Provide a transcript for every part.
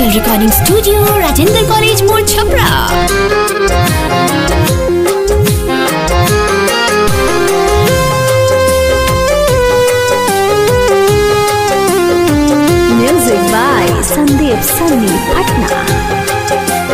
Digital recording studio Rajendra college मोड़ Chhapra Music by Sandeep Sunny Patna.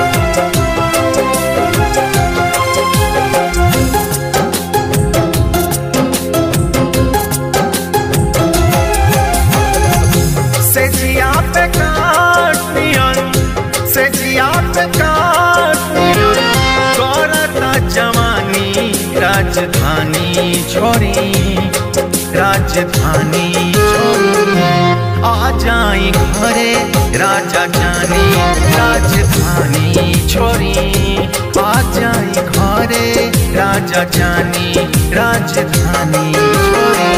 से जिया पे काटियन से जिया पे काटियन करता जवानी राजधानी छोरी राजधानी छोरी आ जाई घरे राजा जानी राजधानी छोरी आ जाई घरे राजा जानी राजधानी छोरी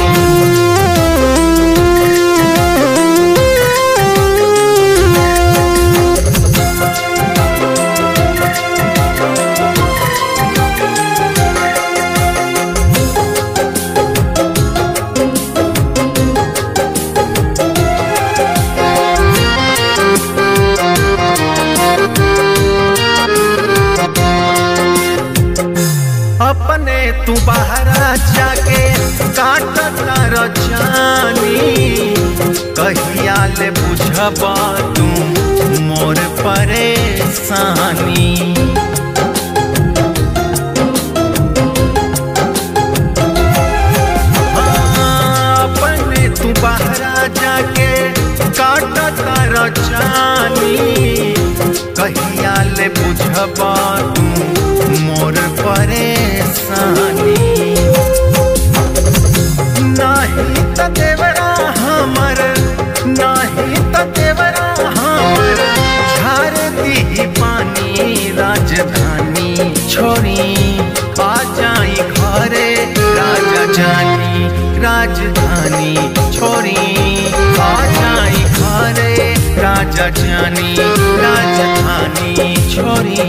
अपने तू बाहर जाके काटता रजानी कहिया ले बुझब तू मोर परेशानी हाँ, अपने तू बाहर जाके काटता रजानी कहिया ले बुझब तू मोर परेशानी नाही त देवरा हमर नाही त देवरा हमर झार दी पानी राजधानी छोरी आ जाई घरे राजा जानी राजधानी छोरी आ जाई घरे राजा जानी राजधानी छोरी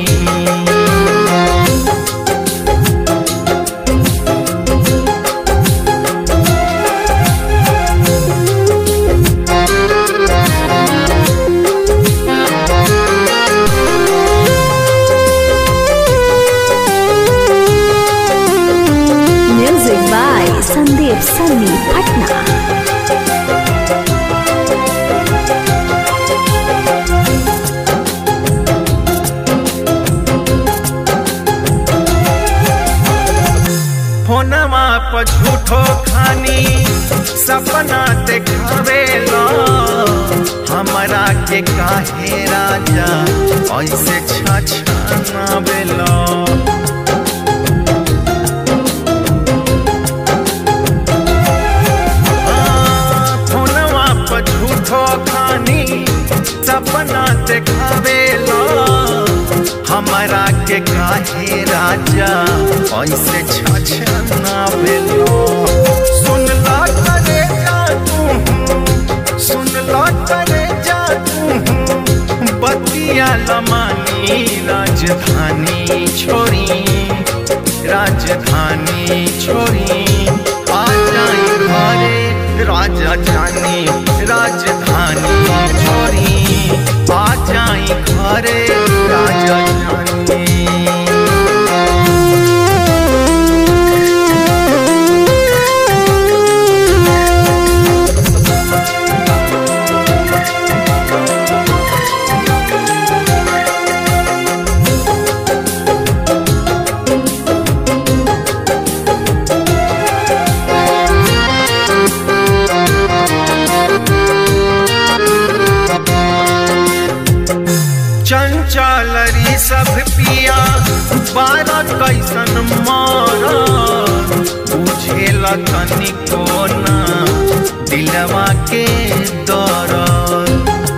Music by Sandeep Sunny Patna. फोनवा पर झूठो खानी सपना देखावेला हमरा के काहे राजा ऐसे छछनावेला हाँ, फोनवा पर झूठो खानी सपना देखावेला हमरा के काहे राजा ऐसे छछना भेलो सुन ला करे जा तू सुन ला करे जा तू बतिया लमानी राजधानी छोरी राजधानी छोरी आ जाई घरे राजा जानी राजधानी छोरी आ जाई घरे राजा जानी चंचलरी सब पिया बारह कैसन मार बुझेल तनिको ना दिलवा के दरद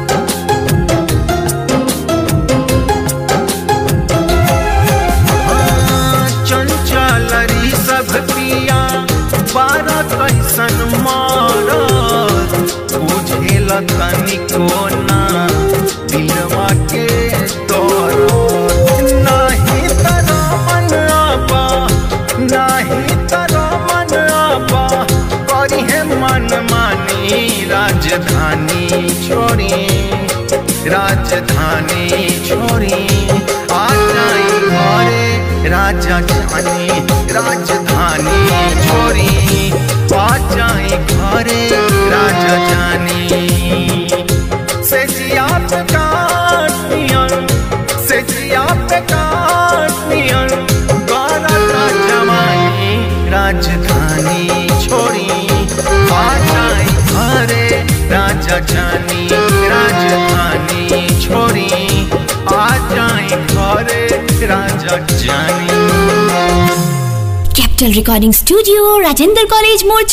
हाँ, चंचलरी सब पिया बारह कैसन मार बुझेल तनिको ना दिलवा के दरद नाही तरा मन आपा नाही तरा मन आपा करी है मन मानी राजधानी छोड़ी राजधानी छोड़ी आ जाई घरे राजा जानी राजधानी छोड़ी आ जाई घरे राजा जानी से जिया पे काटियन से जिया पे काटियन करता जवानी राजधानी छोड़ी आ जाई घरे राजा जानी राजधानी छोड़ी आ जाई घरे राजा जानी capital recording studio Rajendra college मोड़